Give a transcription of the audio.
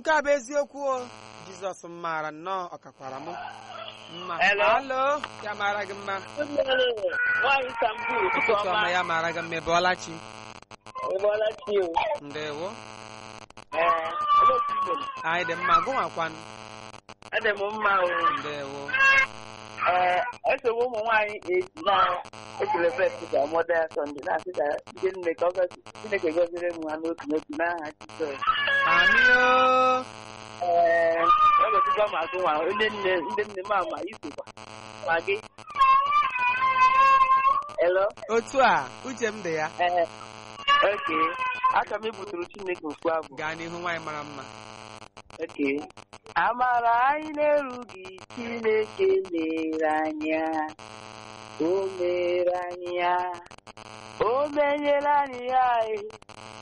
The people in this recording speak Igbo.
nke a bụ eziokwu o jizọs m maara nnọọ ọkakwara m mma Hello? alo ya mara gị mma nwaanyị Istanbul ụtụtụ ụtụtụ ọma ọma ya mara gị mma ịbọọla chi ịbọọla chi o ndewo ee olee otu ị mere? anyị dị mma gụnwakwanụ adị m mma o ndewo ee esogbu ụmụ nwaanyị esi na ekelebet ka mọda ya sọnde na-asị ka ndị nne ka ọ gọzi chineke gọziri m ha n'otu n'otu n'aha jizọs amio ee ọ gọzikwa ma agụ nwa ndị nne ndị nne m ama isokwa ma gị elo otu a uche m dị ya ee oke aka m ebuturu chineke okwu abụ gaa n'ihu nwaanyị mara mma oke amara anyị na-erughị chineke mere anya o mere anyị ya o menyere anyị ya